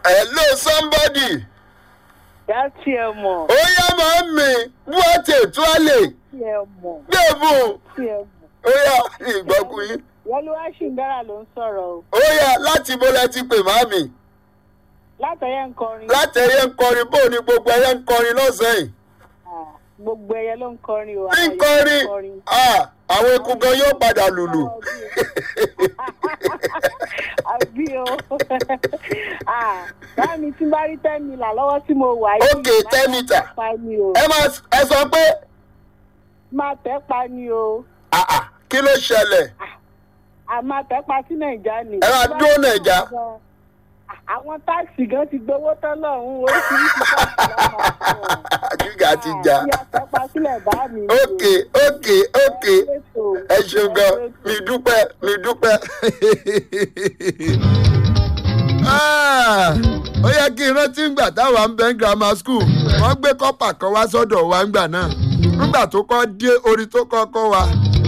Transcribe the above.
hello somebody Dá tiẹ̀ mọ̀. ó yá máa ń mi buwate tuale Tiẹ̀ mọ̀. gbẹ̀bùn Tiẹ̀ mọ̀. ó yá ìgbọ́kùn yín Yẹlúwá Ṣìndára ló ń sọ̀rọ̀ o. ó yá láti bó lẹ ti pè màmí Látẹ̀yẹ ń kọrin. látẹ̀yẹ ń kọrin bó ni gbogbo ẹyẹ ń kọrin lọ́sàn-án yìí Ah, Gbogbo ẹyẹ ló ń kọrin o. bí ń àwọn kọrin ẹyẹ ń kọrin. ah, àwọn eku gan yóò padà lùlù àbí o Ah, báàmì tí bá rí ten mila lọ́wọ́ tí mo wà yìí. Okay, ten meter. máa tẹ́ pa ni o. ẹ máa ẹ sọ pé máa tẹ́ pa ni o. ah, ah, kí ló ṣẹlẹ̀ a máa tẹ́ pa sí nàìjà ni. Ẹ máa dúró Nàìjà. àwọn táàsì gan ti gbowó tán lọ́hùn-ún oríṣiríṣi táàsì lọ́wọ́ fún wọn. gíga ti já Bí a tẹ́ pa sílẹ̀ bá mi. ok ok ok ẹ ṣeun gan mi dúpẹ́ mi dúpẹ́. Ah, ó yẹ kí n rántí ngbà táwa ń bẹ ní grammar school wọ́n gbé kọ́pà kan wá sọ́dọ̀ wa ngbà náà nígbà tó kọ́ dé orin tó kọ́ kọ́ wa